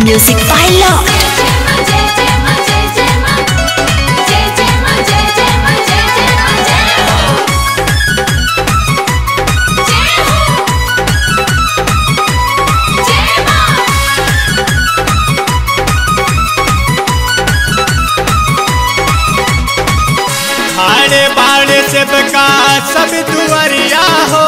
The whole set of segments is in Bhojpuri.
Music by Lord. खाड़े बाड़े से बका सब दुआरिया हो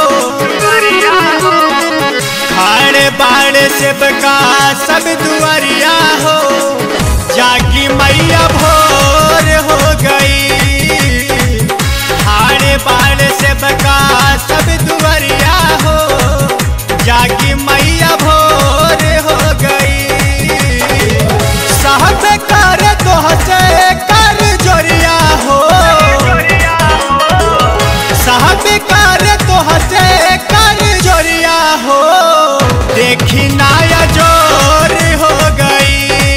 खाड़े बाड़े से बका सब दुआरिया हो जागी मैया भोर हो गई खाड़े बाड़े से बका सब दुआरिया हो जागी मैया भोर हो गई साहब कर तो हसे कर जोरिया हो साहब कर तो हसे कर जोरिया हो देखी नाया जोर हो गई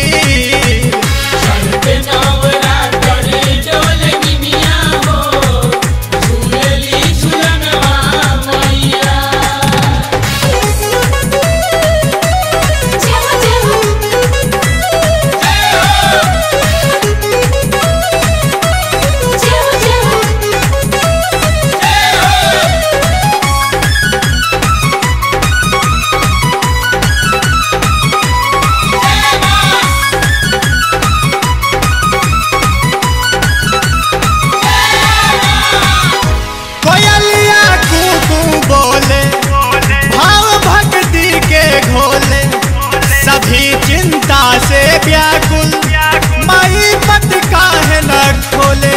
कोयलिया कुकू बोले भाव भक्ति के घोले सभी चिंता से व्याकुल माई पत काहे न खोले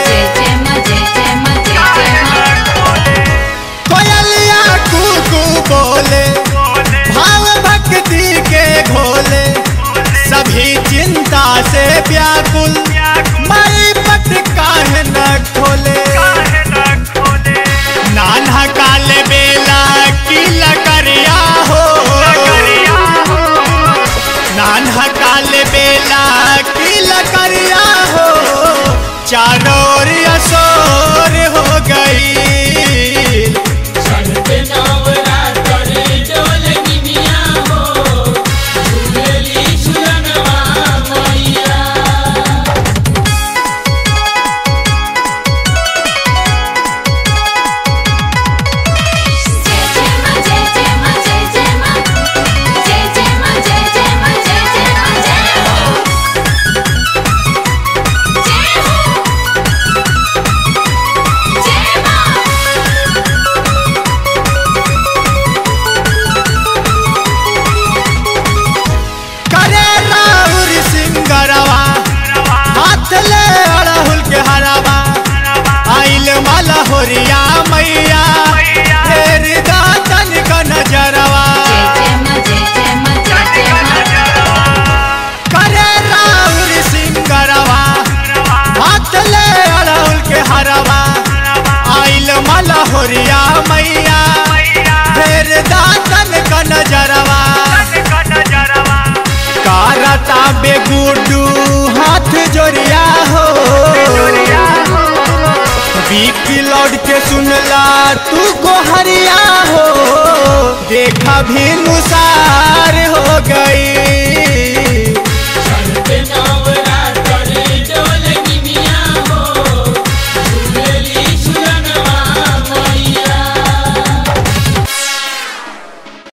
कोयलिया कुकू बोले भाव भक्ति के घोले सभी चिंता से व्याकुल माई पत काहे न खोले नान्हा काले बेला की लकड़िया हो नान्हा काले बेला की लकड़िया हो चारों ओर असोर हो गई करे राहुल सिंगरवा हाथ ले अड़हुल के हरवा आइल माला होरिया मैया फेर दातन का नजरवा करे राहुल सिंगरवा हाथ ले अड़हुल के हरवा आइल माला होरिया मैया फेर दातन का नजरवा कारता बेगुडू हाथ जोरिया हो बीक लौट के सुनला तू को हरिया हो देखा भी नुसार हो गई